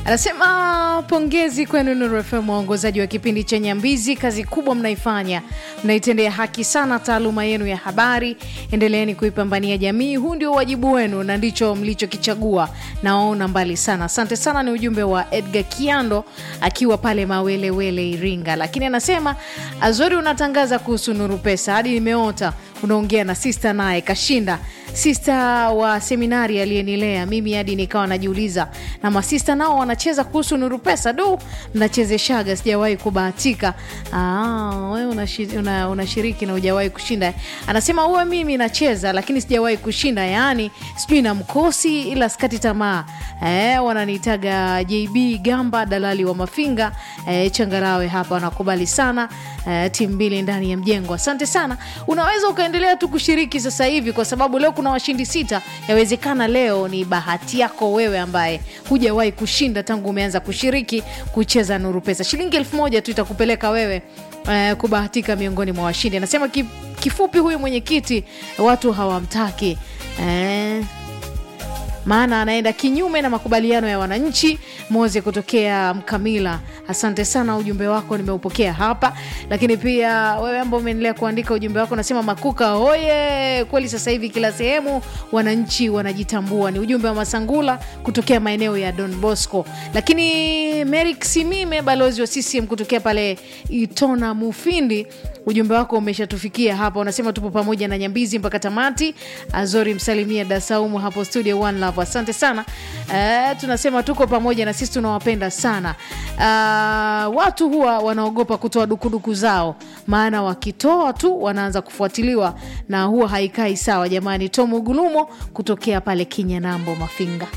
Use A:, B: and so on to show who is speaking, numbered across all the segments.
A: anasema pongezi kwenu Nuru FM, waongozaji wa kipindi cha Nyambizi, kazi kubwa mnaifanya, mnaitendea haki sana taaluma yenu ya habari. Endeleeni kuipambania jamii, huu ndio wajibu wenu na ndicho mlichokichagua, nawaona mbali sana. Asante sana. Ni ujumbe wa Edgar Kiando akiwa pale Mawelewele, Iringa. Lakini anasema Azori, unatangaza kuhusu Nuru Pesa hadi nimeota unaongea na sista naye kashinda sista wa seminari aliyenilea mimi hadi nikawa najiuliza na masista nao wanacheza kuhusu nuru pesa du mnachezeshaga sijawahi kubahatika Ah, wewe unashi- una- unashiriki na hujawahi kushinda anasema uwe mimi nacheza lakini sijawahi kushinda yaani sijui na mkosi ila skati tamaa eh, wananiitaga jb gamba dalali wa mafinga eh, changarawe hapa wanakubali sana eh, timu mbili ndani ya mjengo asante sana unaweza ukaendelea tu kushiriki sasa hivi kwa sababu leo kuna washindi sita yawezekana leo ni bahati yako wewe ambaye hujawahi kushinda tangu umeanza kushiriki kucheza nuru pesa shilingi elfu moja tu itakupeleka wewe eh, kubahatika miongoni mwa washindi anasema ki, kifupi huyu mwenyekiti watu hawamtaki eh, maana anaenda kinyume na makubaliano ya wananchi. Moze kutokea Mkamila, asante sana, ujumbe wako nimeupokea hapa. Lakini pia wewe ambao umeendelea kuandika ujumbe wako, nasema Makuka hoye, kweli sasa hivi kila sehemu wananchi wanajitambua. Ni ujumbe wa Masangula kutokea maeneo ya Don Bosco. Lakini Merik Simime, balozi wa CCM kutokea pale Itona Mufindi, ujumbe wako umeshatufikia hapa, unasema tupo pamoja na Nyambizi mpaka tamati. Azori msalimia Dasaumu hapo studio One Love, asante sana. Uh, tunasema tuko pamoja na sisi tunawapenda sana. Uh, watu huwa wanaogopa kutoa dukuduku zao, maana wakitoa tu wanaanza kufuatiliwa na huwa haikai sawa. Jamani, Tomu Gulumo kutokea pale Kinyanambo Mafinga.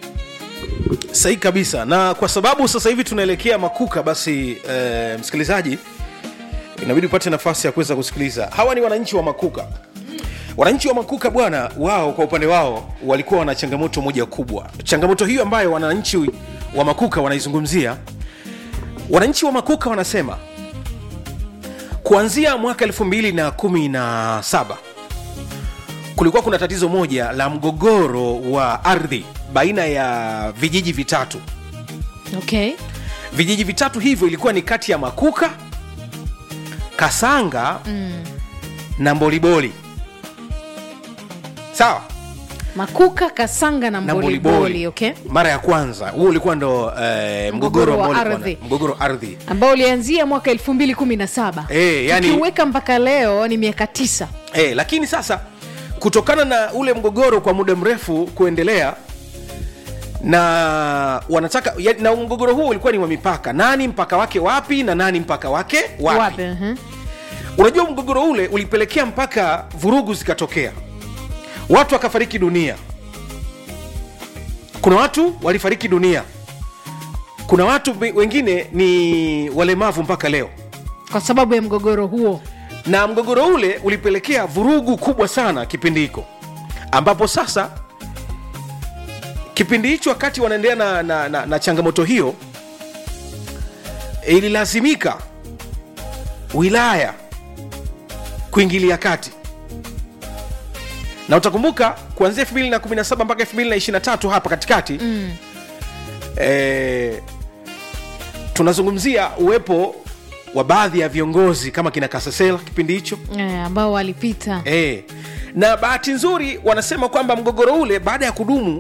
B: sahihi kabisa na kwa sababu sasa hivi tunaelekea makuka basi eh, msikilizaji inabidi upate nafasi ya kuweza kusikiliza hawa ni wananchi wa makuka wananchi wa makuka bwana wao kwa upande wao walikuwa wana changamoto moja kubwa changamoto hiyo ambayo wananchi wa makuka wanaizungumzia wananchi wa makuka wanasema kuanzia mwaka 217 kulikuwa kuna tatizo moja la mgogoro wa ardhi baina ya vijiji vitatu
A: Okay.
B: vijiji vitatu hivyo ilikuwa ni kati ya makuka kasanga mm. na mboliboli sawa
A: Makuka, Kasanga na
B: na
A: Mboliboli, okay,
B: mara ya kwanza huo ulikuwa ndo eh, mgogoro
A: Mgogoro wa
B: ambao ulikuwa na-
A: ardhi.
B: mgogoro ardhi
A: ambao ulianzia mwaka 2017
B: Eh, yani-
A: ukiweka mpaka leo ni miaka tisa.
B: eh, lakini sasa kutokana na ule mgogoro kwa muda mrefu kuendelea na wanataka ya, na mgogoro huo ulikuwa ni wa mipaka nani mpaka wake wapi na nani mpaka wake wapi,
A: Wapi? mhm.
B: unajua mgogoro ule ulipelekea mpaka vurugu zikatokea watu wakafariki dunia kuna watu walifariki dunia kuna watu we- wengine ni walemavu mpaka leo
A: Kwa sababu ya mgogoro huo
B: na mgogoro ule ulipelekea vurugu kubwa sana kipindi hiko ambapo sasa kipindi hicho wakati wanaendelea na, na, na, na changamoto hiyo ililazimika wilaya kuingilia kati na utakumbuka kuanzia 217 mpaka 223 hapa katikati mm. e, tunazungumzia uwepo wa baadhi ya viongozi kama kina kasasela kipindi hicho
A: eh, ambao walipita
B: e, na bahati nzuri wanasema kwamba mgogoro ule baada ya kudumu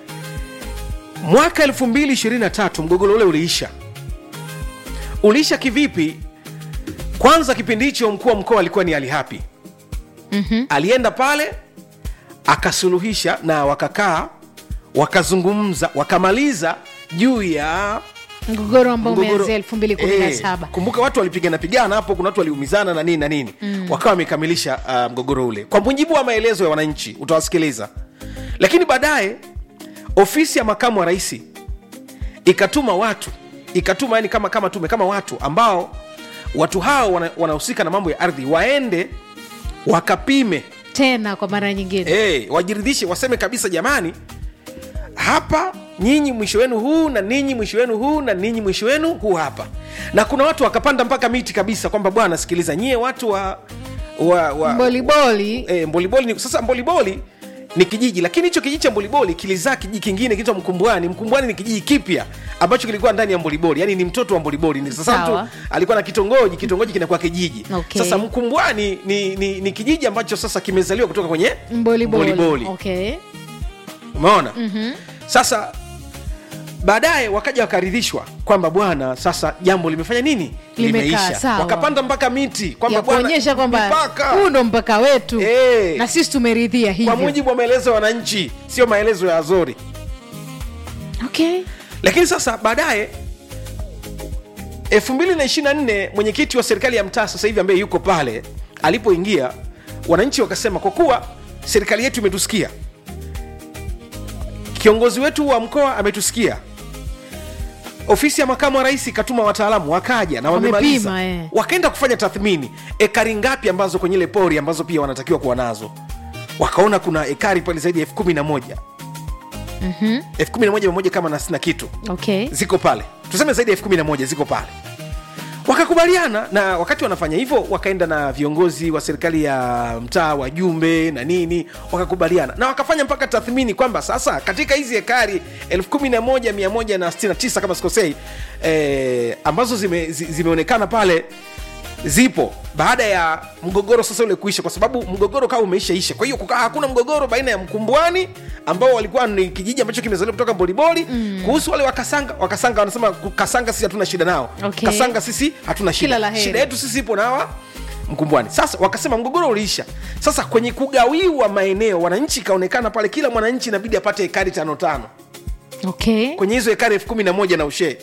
B: mwaka 223 mgogoro ule uliisha uliisha kivipi kwanza kipindi hicho mkuu wa mkoa alikuwa ni alihapi mm-hmm. alienda pale akasuluhisha na wakakaa wakazungumza wakamaliza juu ya
A: mgogoro ambao
B: mgogoro-
A: umeanzia 2017
B: Eh, kumbuka watu walipigana pigana hapo kuna watu waliumizana na nini na nini mm. wakawa wamekamilisha uh, mgogoro ule kwa mujibu wa maelezo ya wananchi utawasikiliza lakini baadaye ofisi ya makamu wa rais ikatuma watu ikatuma yani kama kama tume kama watu ambao watu hao wana- wanahusika na mambo ya ardhi waende wakapime
A: tena kwa mara nyingine
B: hey, wajiridhishe waseme kabisa jamani hapa nyinyi mwisho wenu huu na ninyi mwisho wenu huu na ninyi mwisho wenu huu hapa na kuna watu wakapanda mpaka miti kabisa kwamba bwana sikiliza nyie watu wa, wa, wa
A: mboliboli
B: e, mboliboli ni, sasa mboliboli ni kijiji lakini hicho kijiji cha mboliboli kilizaa kijiji kingine kinaitwa mkumbwani mkumbwani ni kijiji kipya ambacho kilikuwa ndani ya mboliboli yani ni mtoto wa mboliboli Ni sasa
A: Sawa.
B: mtu alikuwa na kitongoji kitongoji kinakuwa kijiji
A: Okay.
B: sasa mkumbwani ni, ni, ni kijiji ambacho sasa kimezaliwa kutoka kwenye
A: mboliboli
B: mboliboli.
A: okay.
B: umeona mm-hmm. sasa baadaye wakaja wakaridhishwa kwamba bwana sasa jambo limefanya nini
A: Limekaa, sawa.
B: wakapanda mpaka miti kwamba
A: ya
B: bwana,
A: kuonyesha kwamba
B: mipaka.
A: huu ndo mpaka wetu
B: Eh.
A: na sisi tumeridhia
B: kwa
A: hivyo
B: mujibu wa maelezo ya wananchi sio maelezo ya azori
A: okay.
B: lakini sasa baadaye 224 mwenyekiti wa serikali ya mtaa sasa hivi ambaye yuko pale alipoingia wananchi wakasema kwa kuwa serikali yetu imetusikia kiongozi wetu wa mkoa ametusikia ofisi ya makamu wa rais ikatuma wataalamu wakaja na wamemaliza
A: Wamepima, eh.
B: wakaenda kufanya tathmini ekari ngapi ambazo kwenye ile pori ambazo pia wanatakiwa kuwa nazo wakaona kuna ekari pale zaidi ya elfu kumi na moja elfu kumi na moja mia moja kama na sina kitu
A: Okay.
B: ziko pale tuseme zaidi ya elfu kumi na moja ziko pale wakakubaliana na wakati wanafanya hivyo wakaenda na viongozi wa serikali ya mtaa wajumbe na nini wakakubaliana na wakafanya mpaka tathmini kwamba sasa katika hizi hekari 11169 kama sikosei eh, ambazo zime, zi- zimeonekana pale zipo baada ya mgogoro sasa ule kuisha kwa sababu mgogoro kawa umeishaisha kwa hiyo kukaa hakuna mgogoro baina ya mkumbwani ambao walikuwa ni kijiji ambacho kimezaliwa kutoka mboliboli mm. kuhusu wale wakasanga wakasanga wanasema kasanga sisi hatuna shida nao
A: Okay.
B: kasanga sisi hatuna
A: Kila
B: shida
A: la heri.
B: shida yetu sisi ipo nawa mkumbwani sasa wakasema mgogoro uliisha sasa kwenye kugawiwa maeneo wananchi ikaonekana pale kila mwananchi inabidi apate hekari tano tano
A: Okay.
B: kwenye hizo hekari elfu kumi na moja na ushee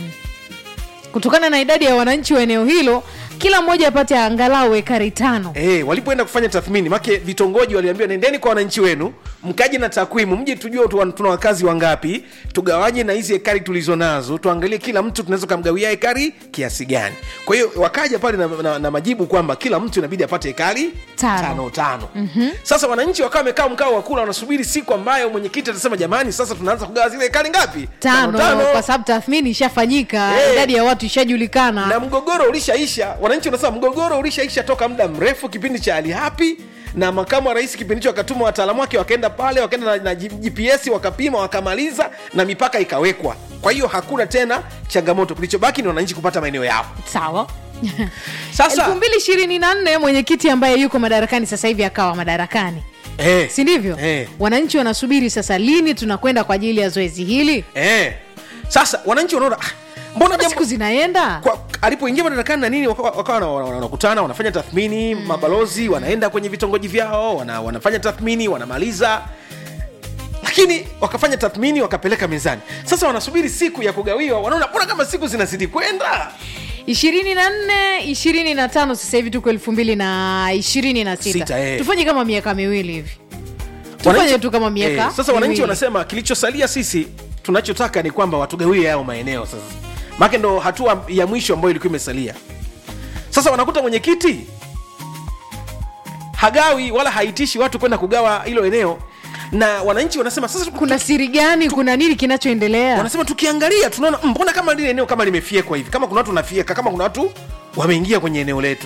A: kutokana na idadi ya wananchi wa eneo hilo kila mmoja apate angalau ekari tano
B: Eh, walipoenda kufanya tathmini make vitongoji waliambiwa nendeni kwa wananchi wenu mkaje na takwimu mje tujue tu- tuna wakazi wangapi tugawanye na hizi hekari tulizo nazo tuangalie kila mtu tunaweza kumgawia hekari kiasi gani kwa hiyo wakaja pale na, na, na majibu kwamba kila mtu inabidi apate hekari
A: Tano.
B: tano, tano. Mm-hmm. sasa wananchi wakawa wamekaa mkao wa kula wanasubiri siku ambayo mwenyekiti atasema jamani sasa tunaanza kugawa zile hekari ngapi
A: tano, kwa sababu tathmini ishafanyika
B: Eh.
A: idadi ya watu ishajulikana
B: na mgogoro ulishaisha wananchi wanasema mgogoro ulishaisha toka muda mrefu kipindi cha hali hapi na makamu wa rais kipindi hicho akatuma wataalamu wake wakaenda pale wakaenda na, na gps wakapima wakamaliza na mipaka ikawekwa kwa hiyo hakuna tena changamoto kilichobaki ni wananchi kupata maeneo yao
A: sawa
B: sasa
A: elfu mbili ishirini na nne mwenyekiti ambaye yuko madarakani sasa hivi akawa madarakani
B: eh,
A: si ndivyo
B: eh,
A: wananchi wanasubiri sasa lini tunakwenda kwa ajili ya zoezi hili
B: eh. sasa wananchi wanaona ah, mbona
A: siku
B: jambo
A: zinaenda
B: kwa, alipoingia madarakani na nini wakawa wakawa wana- wana- wanakutana wanafanya tathmini mm. mabalozi wanaenda kwenye vitongoji vyao wana, wanafanya tathmini wanamaliza lakini wakafanya tathmini wakapeleka mezani sasa wanasubiri siku ya kugawiwa wanaona mbona kama siku zinazidi kwenda
A: ishirini na nne ishirini na tano sasa hivi tuko elfu mbili na ishirini na
B: Sita,
A: sita
B: eh.
A: tufanye kama miaka miwili hivi tufanye
B: Wananchi-
A: tu kama miaka
B: eh, sasa wananchi
A: miwili.
B: wanasema kilichosalia sisi tunachotaka ni kwamba watugawie yao maeneo sasa make ndo hatua ya mwisho ambayo ilikuwa imesalia sasa wanakuta mwenyekiti hagawi wala haitishi watu kwenda kugawa hilo eneo na wananchi wanasema sasa
A: kuna siri gani kuna nini kinachoendelea
B: wanasema tukiangalia tunaona "Mm, mbona kama lile eneo kama limefiekwa hivi kama kuna watu wanafieka kama kuna watu wameingia kwenye eneo letu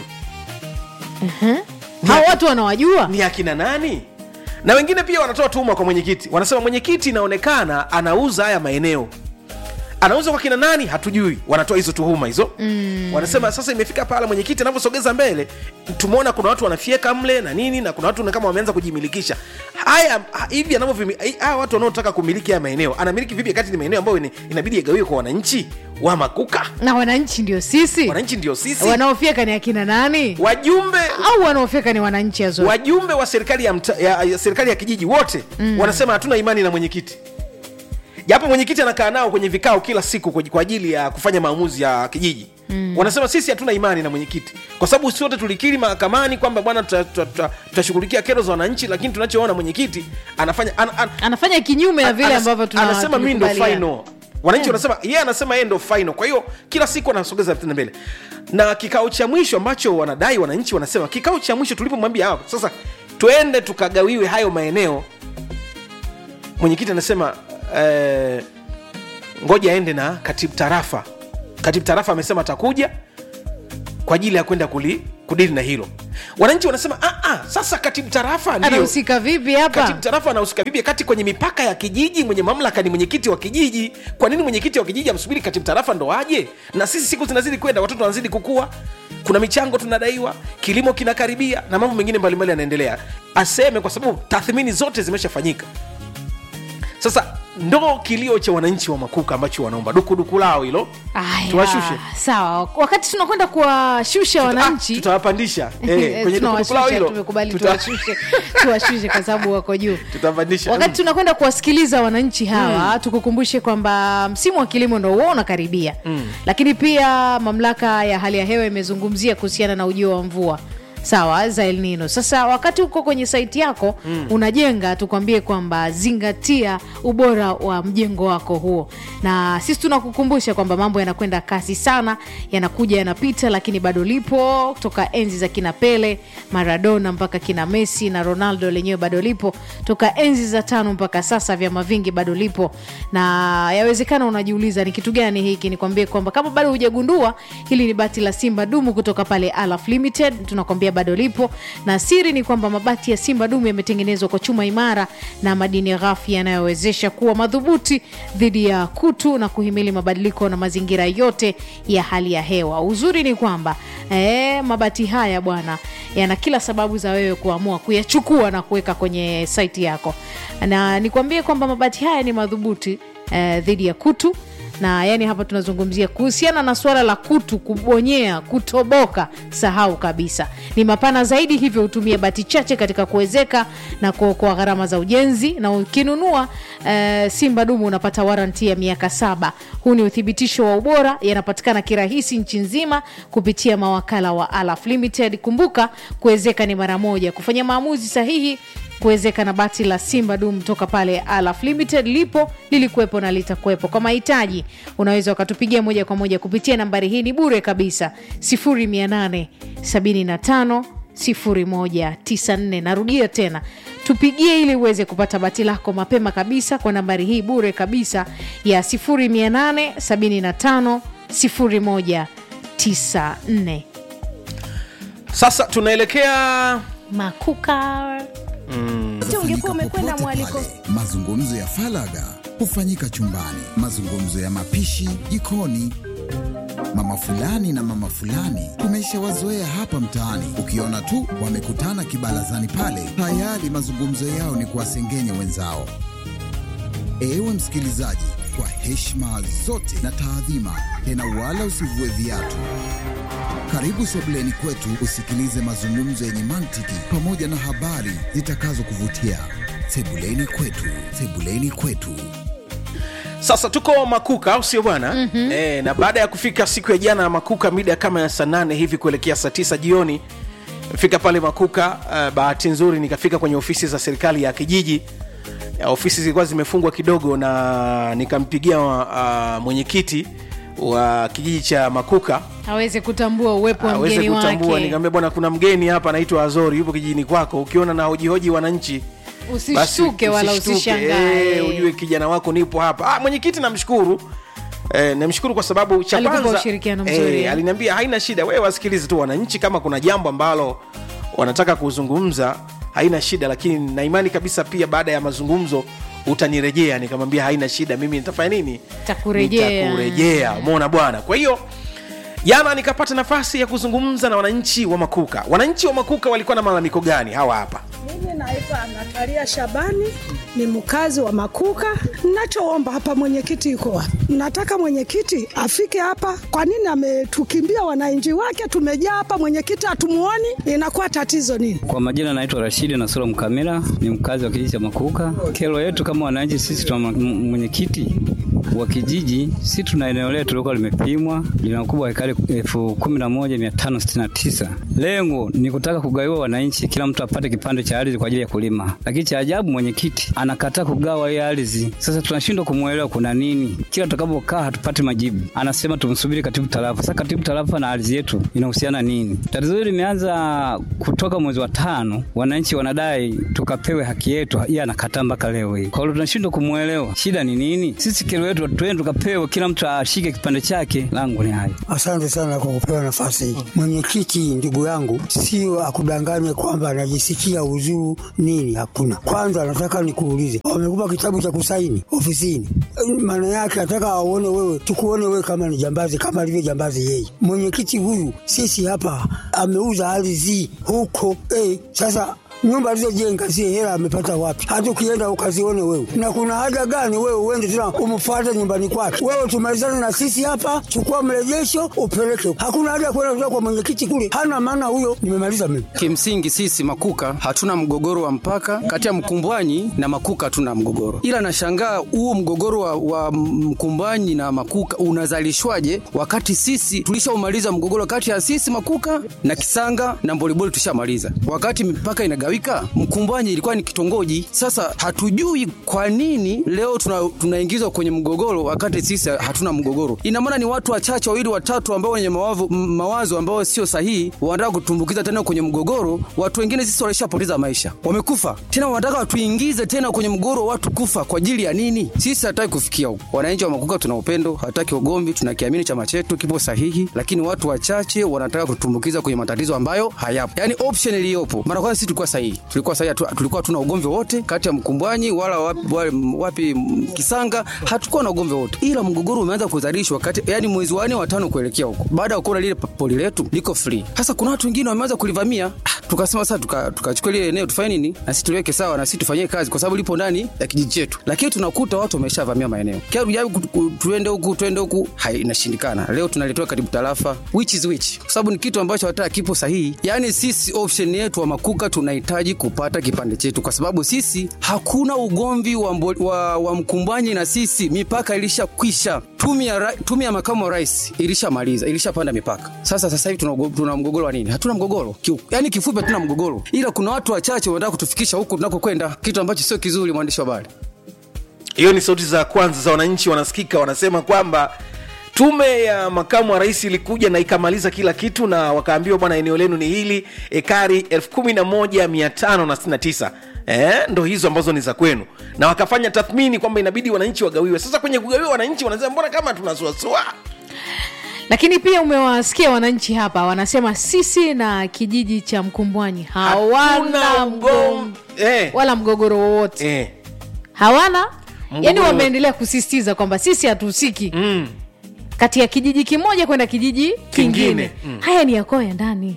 A: hao watu wanawajua
B: ni akina nani na wengine pia wanatoa tuhuma kwa mwenyekiti wanasema mwenyekiti inaonekana anauza haya maeneo anauza kwa kina nani hatujui wanatoa hizo tuhuma hizo mm. wanasema sasa imefika pala mwenyekiti anavyosogeza mbele tumeona kuna watu wanafieka mle na nini na kuna watu ni kama wameanza kujimilikisha haya ha- hivi anavyovimi- haya watu wanaotaka kumiliki haya maeneo anamiliki vipi kati ni maeneo ambayo ni- inabidi yagawiwe kwa wananchi wa makuka
A: na wananchi ndio sisi
B: wananchi ndio sisi
A: wanaofyeka ni akina nani
B: wajumbe
A: au wanaofyeka ni wananchi azo
B: wajumbe wa serikali ya, mta, ya, ya serikali ya kijiji wote mm. wanasema hatuna imani na mwenyekiti japo mwenyekiti anakaa nao kwenye vikao kila siku kwa- kwa ajili ya kufanya maamuzi ya kijiji mm. wanasema sisi hatuna imani na mwenyekiti kwa sababu sote tulikiri mahakamani kwamba bwana tuta- tuta- tuta- tutashughulikia kero za wananchi lakini tunachoona mwenyekiti anafanya an, an,
A: anafanya kinyume na vile
B: Anas-
A: ambavyo tuna-
B: anasema mi ndo
A: tulikubaliana.
B: final wananchi wanasema yeye anasema yeye ndo final kwa hiyo kila siku anasogeza tena mbele na kikao cha mwisho ambacho wanadai wananchi wanasema kikao cha mwisho tulipomwambia hawa sasa twende tukagawiwe hayo maeneo mwenyekiti anasema eh, ngoja aende na katibu tarafa katibu tarafa amesema atakuja kwa ajili ya kwenda kuli- kudili na hilo wananchi wanasema ah, ah, sasa katibu tarafa ndio
A: anahusika vipi hapa
B: katibu tarafa anahusika vipi kati kwenye mipaka ya kijiji mwenye mamlaka ni mwenyekiti wa kijiji kwa nini mwenyekiti wa kijiji amsubiri katibu tarafa ndo aje na sisi siku zinazidi kwenda watoto wanazidi kukua kuna michango tunadaiwa kilimo kinakaribia na mambo mengine mbalimbali yanaendelea aseme kwa sababu tathmini zote zimeshafanyika sasa ndo kilio cha wananchi wa makuka ambacho wanaomba dukuduku lao hilo
A: Aya,
B: tuwashushe
A: sawa wakati tunakwenda kuwashusha
B: Ah,
A: wananchi
B: tutawapandisha eh, kwenye dukuduku lao
A: tunawashusha
B: hilo
A: tumekubali
B: tuta-
A: tuwashushe tuwashushe kwa sababu wako juu
B: tutawapandisha
A: wakati
B: Mm.
A: tunakwenda kuwasikiliza wananchi hawa tukukumbushe kwamba msimu wa kilimo ndo huo unakaribia mm. lakini pia mamlaka ya hali ya hewa imezungumzia kuhusiana na ujio wa mvua sawa za El Nino. Sasa wakati uko kwenye saiti yako mm. unajenga, tukwambie kwamba zingatia ubora wa mjengo wako huo, na sisi tunakukumbusha kwamba mambo yanakwenda kasi sana, yanakuja yanapita, lakini bado lipo toka enzi za kina Pele, Maradona mpaka kina Messi na Ronaldo lenyewe bado lipo toka enzi za tano mpaka sasa, vyama vingi bado lipo, na yawezekana unajiuliza ni kitu gani hiki. Nikwambie kwamba kama bado hujagundua, hili ni bati la Simba Dumu kutoka pale Alaf Limited, tunakwambia bado lipo, na siri ni kwamba mabati ya Simba Dumu yametengenezwa kwa chuma imara na madini ghafi yanayowezesha kuwa madhubuti dhidi ya kutu na kuhimili mabadiliko na mazingira yote ya hali ya hewa. Uzuri ni kwamba eh, mabati haya bwana yana kila sababu za wewe kuamua kuyachukua na kuweka kwenye saiti yako, na nikwambie kwamba mabati haya ni madhubuti eh, dhidi ya kutu na yani hapa tunazungumzia kuhusiana na suala la kutu kubonyea kutoboka sahau kabisa ni mapana zaidi hivyo hutumia bati chache katika kuwezeka na kuokoa gharama za ujenzi na ukinunua uh, simba dumu unapata waranti ya miaka saba huu ni uthibitisho wa ubora yanapatikana kirahisi nchi nzima kupitia mawakala wa alaf limited kumbuka kuwezeka ni mara moja kufanya maamuzi sahihi kuwezeka na bati la simba dum toka pale alaf limited lipo lilikuwepo na litakuwepo kwa mahitaji unaweza ukatupigia moja kwa moja kupitia nambari hii ni bure kabisa 875 0194 narudia tena tupigie ili uweze kupata bati lako mapema kabisa kwa nambari hii bure kabisa ya 875 0194
B: sasa tunaelekea
A: makuka
C: Hufanyika
A: ungekuwa umekwenda
C: popote
A: mwaliko
C: pale. Mazungumzo ya falaga hufanyika chumbani, mazungumzo ya mapishi jikoni. Mama fulani na mama fulani tumeshawazoea hapa mtaani, ukiona tu wamekutana kibarazani pale, tayari mazungumzo yao ni kuwasengenya wenzao. Ewe msikilizaji, kwa heshima zote na taadhima, tena wala usivue viatu. Karibu sebuleni kwetu usikilize mazungumzo yenye mantiki pamoja na habari zitakazokuvutia. Sebuleni kwetu, sebuleni kwetu.
B: sasa tuko makuka au sio bwana mm-hmm. e, na baada ya kufika siku ya jana ya makuka mida kama ya saa nane hivi kuelekea saa tisa jioni fika pale makuka uh, bahati nzuri nikafika kwenye ofisi za serikali ya kijiji ya ofisi zilikuwa zimefungwa kidogo na nikampigia uh, mwenyekiti wa kijiji cha makuka
A: aweze kutambua uwepo wa
B: aweze
A: mgeni
B: kutambua
A: wake
B: nikamwambia bwana kuna mgeni hapa anaitwa azori yupo kijijini kwako ukiona na hojihoji wananchi basi
A: usishtuke wala
B: usishtuke.
A: usishangae
B: Eh, ujue kijana wako nipo hapa ah, mwenyekiti namshukuru Eh, namshukuru kwa sababu cha
A: Alikupa
B: kwanza
A: ushirikiano mzuri, eh?
B: aliniambia haina shida wewe wasikilize tu wananchi kama kuna jambo ambalo wanataka kuzungumza haina shida lakini na imani kabisa pia baada ya mazungumzo utanirejea nikamwambia haina shida mimi nitafanya nini
A: Takurejea.
B: Nitakurejea. umeona bwana kwa hiyo jana nikapata nafasi ya kuzungumza na wananchi wa makuka wananchi wa makuka walikuwa na malalamiko gani hawa hapa
D: Mimi naitwa Natalia Shabani, ni mkazi wa Makuka. Nachoomba hapa, mwenyekiti yuko wapi? Nataka mwenyekiti afike hapa. Kwa nini ametukimbia wananchi wake? Tumejaa hapa, mwenyekiti hatumuoni, inakuwa tatizo nini?
E: Kwa majina naitwa Rashidi Nasoro Mkamila, ni mkazi wa kijiji cha Makuka. Kero yetu kama wananchi sisi, tuna m- mwenyekiti wa kijiji, si tuna eneo letu lilikuwa limepimwa lina ukubwa wa ekari elfu kumi na moja mia tano sitini na tisa. Lengo ni kutaka kugawiwa wananchi, kila mtu apate kipande cha ardhi kwa ajili ya kulima, lakini cha ajabu mwenyekiti anakataa kugawa hii ardhi. Sasa tunashindwa kumwelewa kuna nini, kila tutakapokaa hatupati majibu. Anasema tumsubiri katibu tarafa. Sasa katibu tarafa na ardhi yetu inahusiana nini? Tatizo hili limeanza kutoka mwezi wa tano, wananchi wanadai tukapewe haki yetu, yeye anakataa mpaka leo hii. Kwa hiyo tunashindwa kumwelewa shida ni nini. Sisi kero yetu hiyo tu- tuende tukapewe, kila mtu ashike kipande chake. Langu ni hayo.
F: Asante sana kwa kupewa nafasi hii. Mwenyekiti, ndugu yangu, sio akudanganye kwamba anajisikia uzuru nini, hakuna. Kwanza nataka nikuulize, wamekupa kitabu cha kusaini ofisini, maana yake nataka aone wewe, tukuone wewe kama ni jambazi, kama alivyo jambazi yeye. Mwenyekiti huyu, sisi hapa ameuza ardhi huko eh, sasa nyumba alizojenga zile hela amepata wapi? Hata ukienda ukazione wewe, na kuna haja gani wewe uende tena umfuate nyumbani kwake? Wewe tumalizane na sisi hapa, chukua mrejesho upeleke. Hakuna haja ya kwenda kutoka kwa mwenyekiti kule, hana maana huyo. Nimemaliza mimi.
G: Kimsingi sisi Makuka hatuna mgogoro wa mpaka kati ya Mkumbwanyi na Makuka, hatuna mgogoro, ila nashangaa huo mgogoro wa, wa Mkumbwanyi na Makuka unazalishwaje wakati sisi tulishaumaliza mgogoro kati ya sisi Makuka na Kisanga na Mboliboli tushamaliza, wakati mipaka inagawika. Mkumbwanyi ilikuwa ni kitongoji. Sasa hatujui kwa nini leo tuna- tunaingizwa kwenye mgogoro wakati sisi hatuna mgogoro. Ina maana ni watu wachache wawili watatu ambao wenye mawazo, m- mawazo ambao sio sahihi wanataka kutumbukiza tena kwenye mgogoro. Watu wengine sisi walishapoteza maisha, wamekufa tena, wanataka watuingize tena kwenye mgogoro, watu kufa kwa ajili ya nini? Sisi hataki kufikia huko. Wananchi wa Makuka tuna upendo, hataki ugomvi, tunakiamini chama chetu kipo sahihi, lakini watu wachache wanataka kutumbukiza kwenye matatizo ambayo hayapo. Yani option iliyopo, mara kwanza sisi tulikuwa sahihi, tulikuwa sahihi, hatu- tulikuwa tuna ugomvi wote kati ya Mkumbwanyi wala wapi, wapi, wapi m- Kisanga, hatukuwa na ugomvi wote, ila mgogoro umeanza kuzalishwa kati, yani mwezi wa nne wa tano kuelekea huko, baada ya kuona lile poli letu liko free. Sasa kuna watu wengine wameanza kulivamia Ah, tukasema sasa tuka- tukachukua lile eneo tufanye nini, na sisi tuliweke sawa, na sisi tufanyie kazi, kwa sababu lipo ndani ya kijiji chetu, lakini tunakuta watu wameshavamia maeneo kia tujaribu ku- ku- tuende huku tuende huku, hai inashindikana. Leo tunaletewa karibu tarafa, which is which, kwa sababu ni kitu ambacho hata kipo sahihi. Yani sisi option yetu wa Makuka tunahitaji kupata kipande chetu, kwa sababu sisi hakuna ugomvi wa, mbo, wa, wa Mkumbwanyi na sisi, mipaka ilishakwisha. Tume ya, ra- tume ya makamu wa rais ilishamaliza, ilishapanda mipaka. Sasa sasa hivi tuna, ugo- tuna mgogoro wa nini? Hatuna mgogoro Kiu, yani kifupi, hatuna mgogoro, ila kuna watu wachache wanataka kutufikisha huku tunakokwenda, kitu ambacho sio kizuri, mwandishi wa habari.
B: hiyo ni sauti za kwanza za wananchi wanasikika wanasema kwamba tume ya makamu wa rais ilikuja na ikamaliza kila kitu na wakaambiwa bwana eneo lenu ni hili ekari 11569 Eh, ndo hizo ambazo ni za kwenu na wakafanya tathmini kwamba inabidi wananchi wagawiwe sasa kwenye kugawiwa wananchi wanasema mbona kama tunasuasua
A: lakini pia umewasikia wananchi hapa wanasema sisi na kijiji cha mkumbwanyi hawana
B: Hakuna mgom-
A: mgom...
B: eh.
A: wala mgogoro wowote
B: eh.
A: hawana
B: Mgogoro
A: yani
B: wowote.
A: wameendelea kusisitiza kwamba sisi hatuhusiki mm. kati ya kijiji kimoja kwenda kijiji kingine,
B: Kingine, mm.
A: haya ni yakwao ya ndani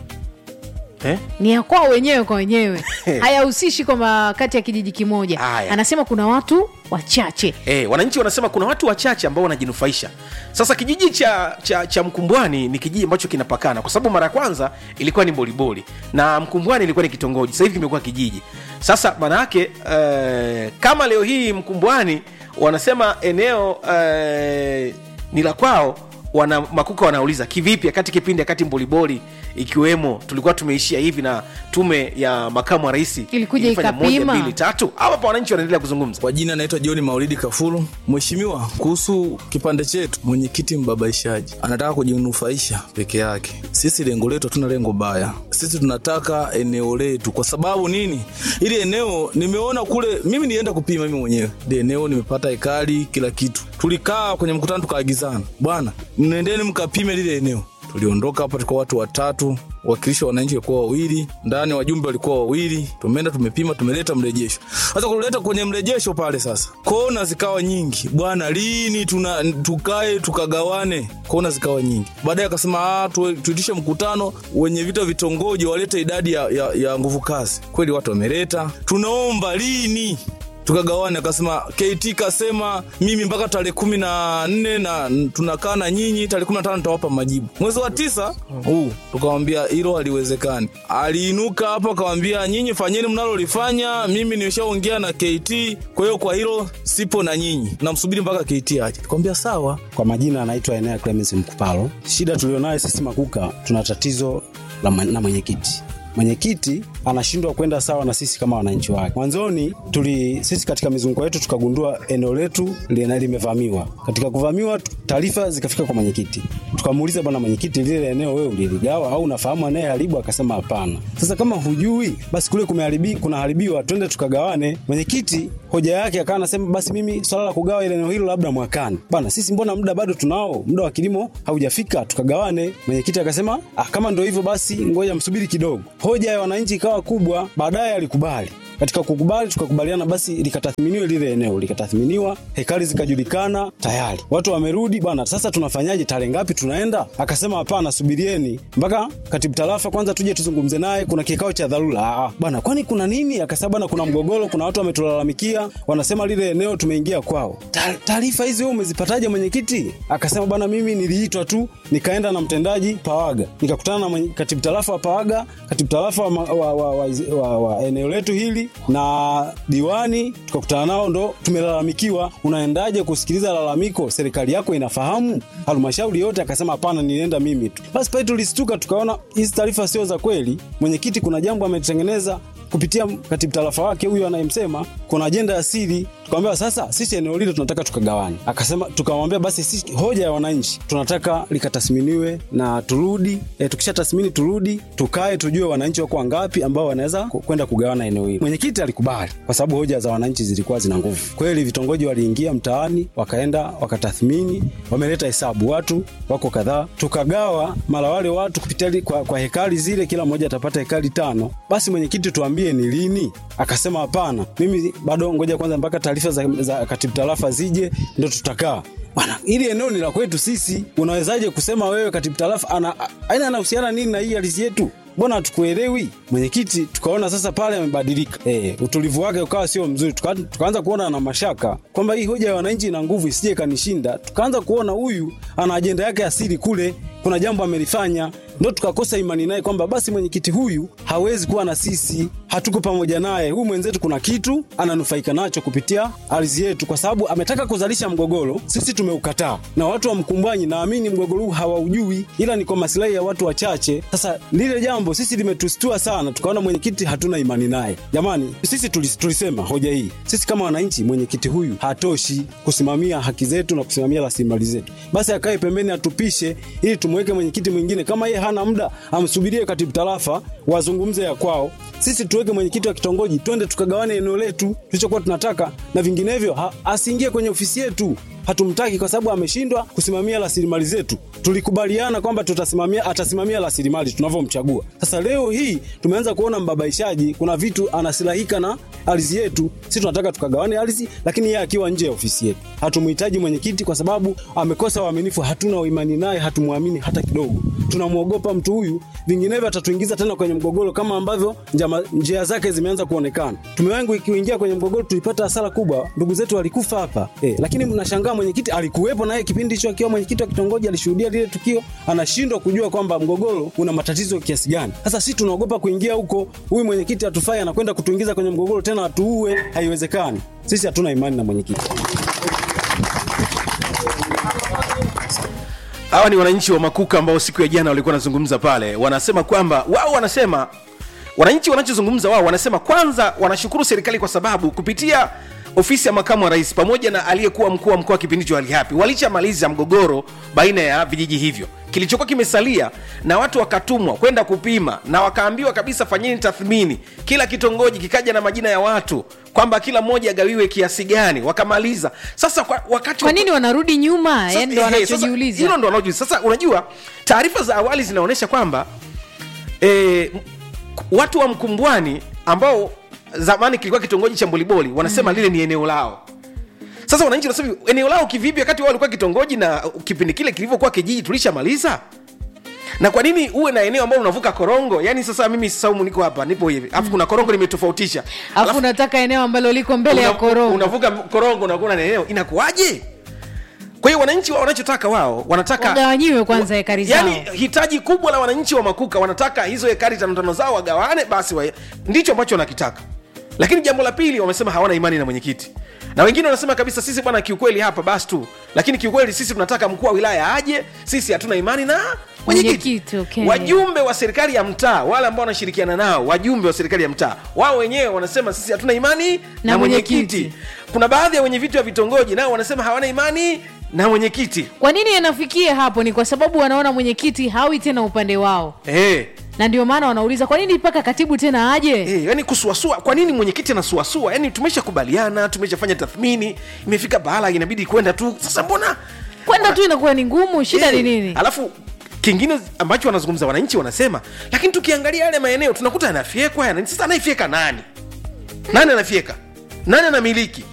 B: Eh?
A: ni ya kwao wenyewe kwa wenyewe hayahusishi kwamba kati ya kijiji kimoja
B: Haya.
A: anasema kuna watu wachache
B: E, wananchi wanasema kuna watu wachache ambao wanajinufaisha sasa kijiji cha, cha, cha mkumbwani ni kijiji ambacho kinapakana kwa sababu mara ya kwanza ilikuwa ni boliboli na mkumbwani ilikuwa ni kitongoji sasa hivi kimekuwa kijiji sasa maana yake eh, kama leo hii mkumbwani wanasema eneo eh, ni la kwao wana makuka wanauliza kivipi akati kipindi akati mboliboli ikiwemo tulikuwa tumeishia hivi na tume ya makamu wa rais
A: Ilikuja
B: ilifanya moja,
A: ikapima.
B: mbili, tatu hapa wananchi wanaendelea kuzungumza
H: Kwa jina naitwa John Maulidi Kafuru. Mheshimiwa, kuhusu kipande chetu, mwenyekiti mbabaishaji anataka kujinufaisha peke yake. Sisi lengo letu hatuna lengo baya, sisi tunataka eneo letu. Kwa sababu nini? Ili eneo nimeona kule, mimi nienda kupima mimi mwenyewe ile eneo, nimepata ekari, kila kitu. Tulikaa kwenye mkutano tukaagizana, bwana, mnendeni mkapime lile eneo tuliondoka hapa tulikuwa watu watatu wakilishi wa wananchi walikuwa wawili ndani wajumbe walikuwa wawili tumeenda tumepima tumeleta mrejesho sasa kuleta kwenye mrejesho pale sasa kona zikawa nyingi bwana lini tuna tukae tukagawane kona zikawa nyingi baadaye akasema "Ah, tu- tuitishe mkutano wenye vita vitongoji walete idadi ya, ya, ya nguvu kazi kweli watu wameleta tunaomba lini tukagawana akasema kt kasema mimi mpaka tarehe kumi na nne na tunakaa na nyinyi tarehe kumi na tano nitawapa majibu mwezi wa tisa huu tukawambia hilo haliwezekani aliinuka hapo akawambia nyinyi fanyeni mnalolifanya mimi nimeshaongea na kt kwa hiyo kwa hilo sipo na nyinyi namsubiri mpaka kt aje tukamwambia sawa
I: Kwa majina anaitwa Enea Clemens Mkupalo. Shida tulionayo sisi Makuka, tuna tatizo la ma- na mwenyekiti. mwenyekiti anashindwa kwenda sawa na sisi kama wananchi wake. Mwanzoni tuli sisi katika mizunguko yetu tukagundua eneo letu lina- limevamiwa. Katika kuvamiwa, taarifa zikafika kwa mwenyekiti, tukamuuliza bwana mwenyekiti, lile eneo wewe uliligawa au unafahamu anayeharibu? Akasema hapana. Sasa kama hujui, basi kule kumeharibi, kunaharibiwa, twende tukagawane. Mwenyekiti hoja yake akawa anasema basi mimi swala la kugawa ile eneo hilo labda mwakani. Bana, sisi mbona muda bado tunao, muda wa kilimo haujafika, tukagawane. Mwenyekiti akasema ah, kama ndo hivyo basi ngoja msubiri kidogo. Hoja ya wananchi ikawa kubwa, baadaye alikubali katika kukubali tukakubaliana basi likatathminiwe lile eneo likatathminiwa hekari zikajulikana tayari watu wamerudi bwana sasa tunafanyaje tarehe ngapi tunaenda akasema hapana subirieni mpaka katibu tarafa kwanza tuje tuzungumze naye kuna kikao cha dharura ah, bwana kwani kuna nini akasema bwana kuna mgogoro kuna watu wametulalamikia wanasema lile eneo tumeingia kwao Ta- taarifa hizi wewe umezipataje mwenyekiti akasema bwana mimi niliitwa tu nikaenda na mtendaji pawaga nikakutana na mwenye- katibu tarafa wa pawaga katibu tarafa wa, ma- wa, wa, wa, wa, wa eneo letu hili na diwani tukakutana nao ndo tumelalamikiwa unaendaje kusikiliza lalamiko serikali yako inafahamu halmashauri yote akasema hapana nilienda mimi tu basi pale tulistuka tukaona hizi taarifa sio za kweli mwenyekiti kuna jambo ametengeneza kupitia katibu tarafa wake huyu anayemsema kuna ajenda ya siri tukamwambia sasa sisi eneo lile tunataka tukagawane akasema tukamwambia basi sisi hoja ya wananchi tunataka likatathminiwe na turudi e, tukisha tathmini turudi tukae tujue wananchi wako wangapi ambao wanaweza ku- kwenda kugawana eneo hili mwenyekiti alikubali kwa sababu hoja za wananchi zilikuwa zina nguvu kweli vitongoji waliingia mtaani wakaenda wakatathmini wameleta hesabu watu wako kadhaa tukagawa mara wale watu kupitia li- kwa, kwa hekari zile kila mmoja atapata hekari tano basi mwenyekiti tuambie ni lini akasema hapana mimi bado ngoja kwanza mpaka taarifa za, za katibu tarafa zije ndo tutakaa bwana hili eneo ni la kwetu sisi unawezaje kusema wewe katibu tarafa ana aina anahusiana nini na hii ardhi yetu mbona hatukuelewi mwenyekiti tukaona sasa pale amebadilika e, utulivu wake ukawa sio mzuri tuka, tukaanza kuona na mashaka kwamba hii hoja ya wananchi ina nguvu isije kanishinda tukaanza kuona huyu ana ajenda yake asili kule kuna jambo amelifanya ndo tukakosa imani naye kwamba basi mwenyekiti huyu hawezi kuwa na sisi hatuko pamoja naye huyu mwenzetu kuna kitu ananufaika nacho kupitia ardhi yetu kwa sababu ametaka kuzalisha mgogoro sisi tumeukataa na watu wa mkumbwanyi naamini mgogoro huu hawaujui ila ni kwa masilahi ya watu wachache sasa lile jambo sisi limetustua sana tukaona mwenyekiti hatuna imani naye jamani sisi tulis, tulisema hoja hii sisi kama wananchi mwenyekiti huyu hatoshi kusimamia haki zetu na kusimamia rasilimali zetu basi akae pembeni atupishe ili tumweke mwenyekiti mwingine kama yeye hana muda amsubirie katibu tarafa wazungumze ya kwao sisi tuweke mwenyekiti wa kitongoji twende tukagawane eneo letu tulichokuwa tunataka na vinginevyo ha, asiingie kwenye ofisi yetu hatumtaki kwa sababu ameshindwa kusimamia rasilimali zetu tulikubaliana kwamba tutasimamia atasimamia rasilimali tunavyomchagua sasa leo hii tumeanza kuona mbabaishaji kuna vitu anasilahika na ardhi yetu si tunataka tukagawane ardhi lakini yeye akiwa nje ya ofisi yetu hatumhitaji mwenyekiti kwa sababu amekosa uaminifu hatuna uimani naye hatumwamini hata kidogo tunamwogopa mtu huyu vinginevyo atatuingiza tena kwenye mgogoro kama ambavyo njama, njia zake zimeanza kuonekana tumewahi kuingia kwenye mgogoro tulipata hasara kubwa ndugu zetu walikufa hapa e, lakini mnashangaa mwenyekiti alikuwepo naye kipindi hicho akiwa mwenyekiti wa kitongoji alishuhudia lile tukio anashindwa kujua kwamba mgogoro una matatizo kiasi gani sasa sisi tunaogopa kuingia huko huyu mwenyekiti atufai anakwenda kutuingiza kwenye mgogoro tena atuue haiwezekani sisi hatuna imani na mwenyekiti
B: hawa ni wananchi wa makuka ambao siku ya jana walikuwa wanazungumza pale wanasema kwamba wao wanasema wananchi wanachozungumza wao wanasema kwanza wanashukuru serikali kwa sababu kupitia ofisi ya makamu wa rais pamoja na aliyekuwa mkuu wa mkoa kipindi hicho alihapi walishamaliza mgogoro baina ya vijiji hivyo kilichokuwa kimesalia na watu wakatumwa kwenda kupima na wakaambiwa kabisa fanyeni tathmini kila kitongoji kikaja na majina ya watu kwamba kila mmoja agawiwe kiasi gani wakamaliza sasa kwa, wakati
A: kwa nini wanarudi nyuma
B: sasa,
A: yani ndo
B: ehe, sasa,
A: wanachojiuliza
B: hilo ndo wanaojiuliza sasa unajua taarifa za awali zinaonyesha kwamba e, watu wa mkumbwani ambao zamani kilikuwa kitongoji cha mboliboli wanasema mm. lile ni eneo lao sasa wananchi wanasema eneo lao kivipi wakati wao walikuwa kitongoji na kipindi kile kilivyokuwa kijiji tulishamaliza na kwa nini uwe na eneo ambalo unavuka korongo yani sasa mimi saumu niko hapa nipo hivi alafu kuna korongo limetofautisha
A: alafu unataka eneo ambalo liko mbele ya
B: una-
A: korongo
B: unavuka korongo unakuwa na eneo inakuwaje kwa hiyo wananchi wao wanachotaka wao wanataka
A: wagawanyiwe kwanza hekari zao
B: yani hitaji kubwa la wananchi wa makuka wanataka hizo hekari tano tano zao wagawane basi wa, ndicho ambacho wanakitaka lakini jambo la pili wamesema hawana imani na mwenyekiti na wengine wanasema kabisa sisi bwana kiukweli hapa basi tu lakini kiukweli sisi tunataka mkuu wa wilaya aje sisi hatuna imani na
A: Mwenyekiti, okay.
B: wajumbe wa serikali ya mtaa wale ambao wanashirikiana nao wajumbe wa serikali ya mtaa wao wenyewe wanasema sisi hatuna imani na,
A: Na
B: mwenyekiti
A: mwenyekiti.
B: kuna baadhi ya wenye viti wa vitongoji nao wanasema hawana imani na mwenyekiti
A: kwa nini yanafikia hapo ni kwa sababu wanaona mwenyekiti hawi tena upande wao
B: hey.
A: na ndio maana wanauliza kwa nini mpaka katibu tena aje
B: Hey, yani kusuasua kwa nini mwenyekiti anasuasua yani tumeshakubaliana tumeshafanya tathmini imefika bahala inabidi kwenda tu sasa mbona
A: kwenda tu inakuwa ni ngumu shida ni
B: Eh,
A: nini
B: alafu kingine ambacho wanazungumza wananchi wanasema lakini tukiangalia yale maeneo tunakuta yanafyekwa yana sasa anaifyeka nani nani anafyeka nani anamiliki